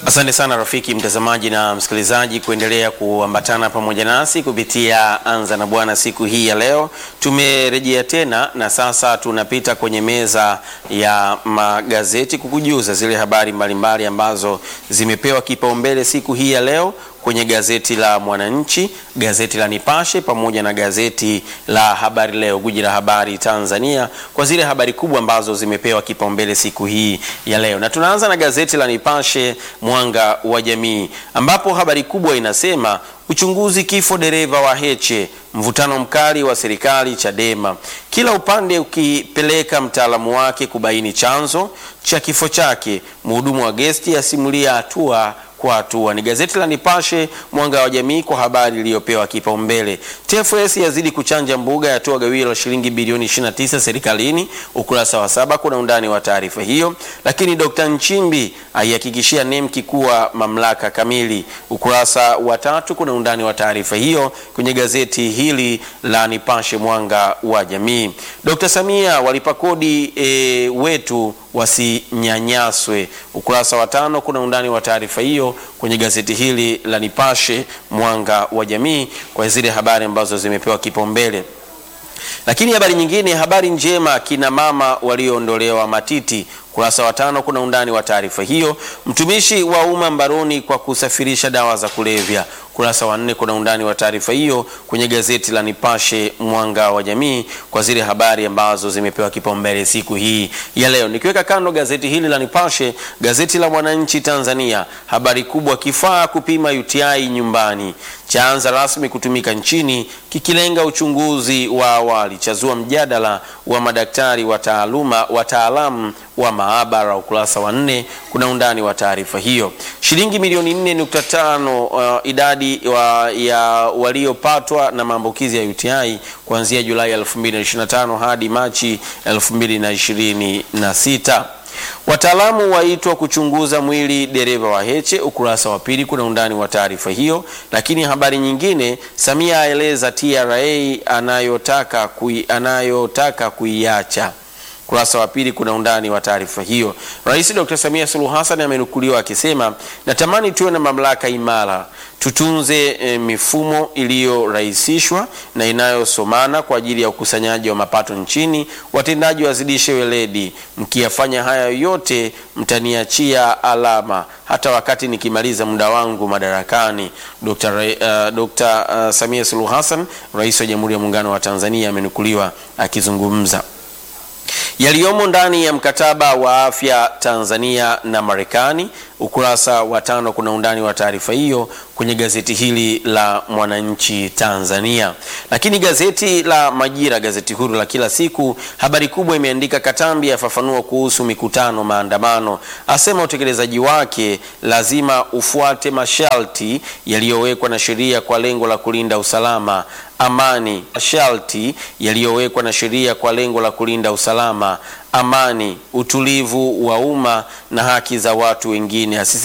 Asante sana rafiki mtazamaji na msikilizaji kuendelea kuambatana pamoja nasi kupitia Anza na Bwana siku hii ya leo. Tumerejea tena na sasa tunapita kwenye meza ya magazeti kukujuza zile habari mbalimbali ambazo zimepewa kipaumbele siku hii ya leo kwenye gazeti la Mwananchi, gazeti la Nipashe pamoja na gazeti la Habari Leo, guji la habari Tanzania, kwa zile habari kubwa ambazo zimepewa kipaumbele siku hii ya leo. Na tunaanza na gazeti la Nipashe Mwanga wa Jamii, ambapo habari kubwa inasema uchunguzi kifo dereva wa Heche, mvutano mkali wa serikali Chadema, kila upande ukipeleka mtaalamu wake kubaini chanzo cha kifo chake. Mhudumu wa gesti asimulia hatua kwa hatua. Ni gazeti la Nipashe Mwanga wa Jamii kwa habari iliyopewa kipaumbele. TFS yazidi kuchanja mbuga, yatoa gawio la shilingi bilioni 29 serikalini. Ukurasa wa saba kuna undani wa taarifa hiyo, lakini Dr. Nchimbi aihakikishia NEMKI kuwa mamlaka kamili. Ukurasa wa tatu kuna undani wa taarifa hiyo kwenye gazeti hili la Nipashe Mwanga wa Jamii. Dr. Samia walipa kodi e, wetu wasinyanyaswe. Ukurasa wa tano kuna undani wa taarifa hiyo kwenye gazeti hili la Nipashe Mwanga wa Jamii kwa zile habari ambazo zimepewa kipaumbele. Lakini habari nyingine, habari njema, kina mama walioondolewa matiti. Ukurasa wa tano kuna undani wa taarifa hiyo. Mtumishi wa umma mbaroni kwa kusafirisha dawa za kulevya. Ukurasa wa nne kuna undani wa taarifa hiyo kwenye gazeti la Nipashe Mwanga wa Jamii kwa zile habari ambazo zimepewa kipaumbele siku hii ya leo. Nikiweka kando gazeti hili la Nipashe, gazeti la Mwananchi Tanzania, habari kubwa, kifaa kupima UTI nyumbani chaanza rasmi kutumika nchini kikilenga uchunguzi wa awali, chazua mjadala wa madaktari wa taaluma wataalamu wa maabara. Ukurasa wa nne kuna undani wa taarifa hiyo. Shilingi milioni 4.5 uh, idadi wa, ya waliopatwa na maambukizi ya UTI kuanzia Julai 2025 hadi Machi 2026. Wataalamu waitwa kuchunguza mwili dereva wa Heche. Ukurasa wa pili kuna undani wa taarifa hiyo. Lakini habari nyingine, Samia aeleza TRA anayotaka kui, anayotaka kuiacha ukurasa wa pili kuna undani wa taarifa hiyo. Rais Dr. Samia Suluhu Hassan amenukuliwa akisema, natamani tuwe na mamlaka imara, tutunze e, mifumo iliyorahisishwa na inayosomana kwa ajili ya ukusanyaji wa mapato nchini. Watendaji wazidishe weledi, mkiyafanya haya yote mtaniachia alama hata wakati nikimaliza muda wangu madarakani. Dr. uh, Dr. uh, Samia Suluhu Hassan, rais wa Jamhuri ya Muungano wa Tanzania, amenukuliwa akizungumza yaliyomo ndani ya mkataba wa afya Tanzania na Marekani. Ukurasa wa tano kuna undani wa taarifa hiyo kwenye gazeti hili la Mwananchi Tanzania. Lakini gazeti la Majira, gazeti huru la kila siku, habari kubwa imeandika Katambi afafanua kuhusu mikutano maandamano, asema utekelezaji wake lazima ufuate masharti yaliyowekwa na sheria kwa lengo la kulinda usalama amani, masharti yaliyowekwa na sheria kwa lengo la kulinda usalama amani, utulivu wa umma na haki za watu wengine.